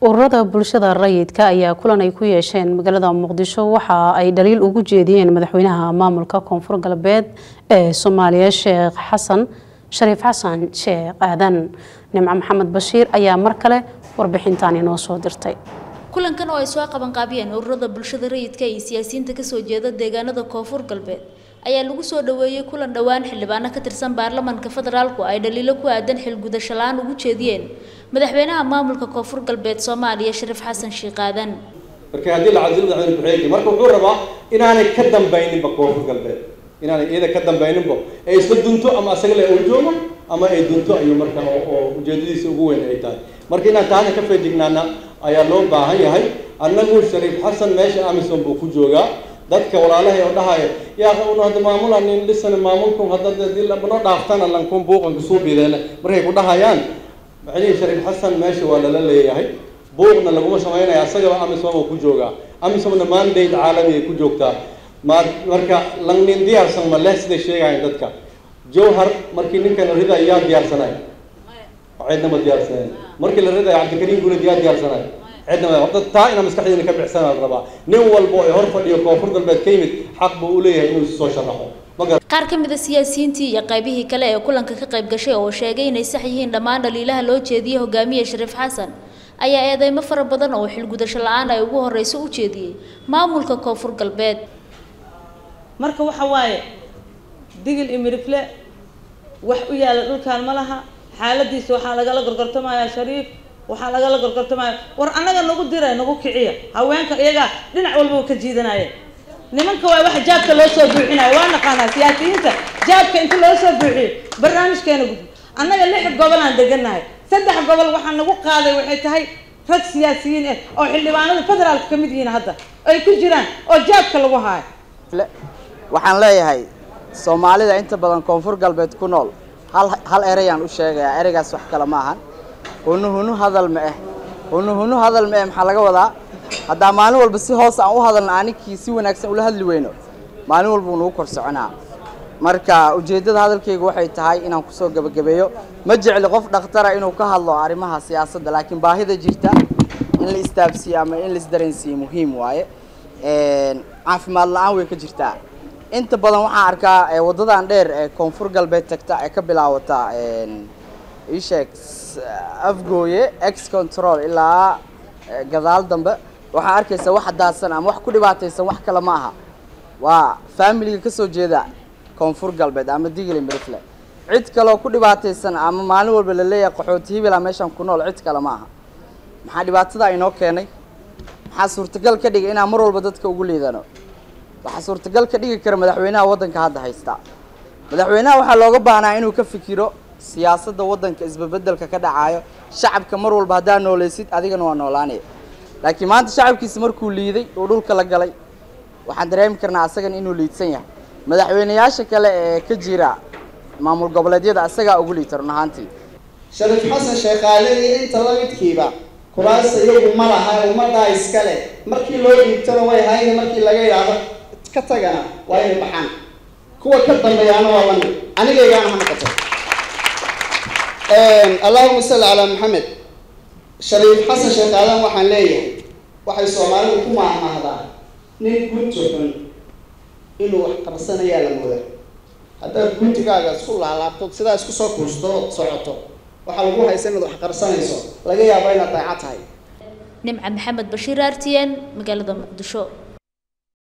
ururada bulshada rayidka ayaa kulan ay ku yeesheen magaalada muqdisho waxa ay dhaliil ugu jeediyeen madaxweynaha maamulka koonfur galbeed ee soomaaliya sheekh xasan shariif xasan sheekh aadan nimco maxamed bashiir ayaa mar kale warbixintan inoo soo dirtay kulankan oo ay soo qabanqaabiyeen ururada bulshada rayidka iyo siyaasiyiinta kasoo jeeda deegaanada koonfur galbeed ayaa lagu soo dhaweeyey kulan dhowaan xildhibaano ka tirsan baarlamaanka federaalku ay dhaliilo ku aadan xilgudasho la-aan ugu jeediyeen madaxweynaha maamulka koonfur galbeed soomaaliya shariif xasan sheekh aadan marka haddii la cadilo madaxweyne ku-xigeenka marka wuxuu rabaa inaanay ka dambayninba koonfur galbeed inaanay iyada ka dambayninba ay isla dunto ama asaga le uu joogo ama ay dunto ayuu marka oo ujeedadiisa ugu weyn ay tahay marka inaan taana ka feejignaana ayaa loo baahan yahay annagu shariif xasan meesha amison buu ku joogaa dadka walaalahay oo dhahaya yaa una hadda maamula nin dhisana maamulkum hadda hadii labano dhaaftana lankun buuqanka suu bideele markay ku dhahayaan macnihii shariif xasan meesha waa lala leeyahay buuqna laguma samaynaya asagaba amisom uu ku joogaa amisomna mandate caalami ay ku joogtaa ma marka langnin diyaarsan ma leh siday sheegahayn dadka jawhar markii ninkan la riday yaa diyaarsanay cidna ma diyaarsaneen markii la riday cabdikariim guulad yaa diyaarsanay cidna ma horta taa inaa maskaxdeena ka bixsanaa la rabaa nin walba oo hor fadhiyo koonfur galbeed ka yimid xaq buu u leeyahay inuu soo sharaxo qaar ka mid a siyaasiyiintii iyo qaybihii kale ee kulanka ka qayb gashay oo sheegay inay sax yihiin dhammaan dhaliilaha loo jeediyey hogaamiye shariif xasan ayaa eedeymo fara badan oo xilgudasho la-aan ay ugu horeyso u jeediyey maamulka koonfur galbeed marka waxa waaye digil iyo mirifle wax u yaala dhulkaan ma laha xaaladiisa waxaa lagala gorgortamayaa shariif waxaa lagala gorgortamaya war annaga nagu diray nagu kiciya haweenka iyagaa dhinac walbaba ka jiidanaya nimanka waa waxa jaabka loo soo buuxinayo waa naqaanaa siyaasiyiinta jaabka inta loo soo buuxiyo barnaamijkeena gudbo annaga lix gobolaan deganahay saddex gobol waxaa nagu qaaday waxay tahay rag siyaasiyiin ah oo xildhibaanada federaalka ka mid yihiin hadda ay ku jiraan oo jaabka lagu haayo waxaan leeyahay soomaalida inta badan koonfur galbeed ku nool hal hal ereyaan u sheegayaa ereygaas wax kale ma ahan hunu hunu hadal ma eh hunu hunu hadal ma eh maxaa laga wadaa haddaa maalin walba si hoos aan u hadalna aninkii si wanaagsan ula hadli weyno maalin walba uu nagu kor soconaa marka ujeeddada hadalkayga waxay tahay inaan kusoo gebagabeeyo ma jecli qof dhakhtara inuu ka hadlo arrimaha siyaasadda laakiin baahida jirta in la istaabsiiyo ama in la isdareensiiyo muhiim waaye caafimaad la-aan way ka jirtaa inta badan waxaan arkaa waddadan dheer ee koonfur galbeed tagta ee ka bilaawata isheeg afgooye ex control ilaa gadaal dambe waxaa arkaysa wax daadsan ama wax ku dhibaataysan wax kale ma aha waa faamiliga kasoo jeeda koonfur galbeed ama digili mirifle cid kaleoo ku dhibaataysan ama maalin walba la leeyahay qaxooti hibila meeshaan ku nool cid kale ma aha maxaa dhibaatada inoo keenay maxaa suurtagal ka dhigay inaan mar walba dadka ugu liidano waxaa suurtagal ka dhigi kara madaxweynaha waddanka hadda haysta madaxweynaha waxaa looga baahnaa inuu ka fikiro siyaasadda waddanka isbabeddelka ka dhacayo shacabka mar walba haddaa nooleysid adigana waa noolaanaya laakiin maanta shacabkiisa markuu liiday uu dhulka la galay waxaan dareemi karnaa asagana inuu liidsan yahay madaxweyneyaasha kale ee ka jira maamul goboleedyada asagaa ugu liita run ahaantii shariif xasan sheekhaale iyo inta la midkiiba kuraasta iyagu ma laha ummaddaa iskale markii loo dhiibtona way hayne markii laga yidhaahdo ka tagana waa inay baxaan kuwa ka dambeeyaana waa lamid anigaygaana ha noqoto allahuma salli calaa maxamed shariif xasan sheekh aadan waxaan leeyahay waxay soomaalidu ku maahmaahdaa nin gunti xun inuu wax qabsanayaa la mooda haddaad guntigaaga isku laalaabto sidaa isku soo kuusto ood socoto waxaa lagu haysa inaad wax qarsanayso laga yaabo inaad daaco tahay nimca maxamed bashiir r t n magaalada muqdisho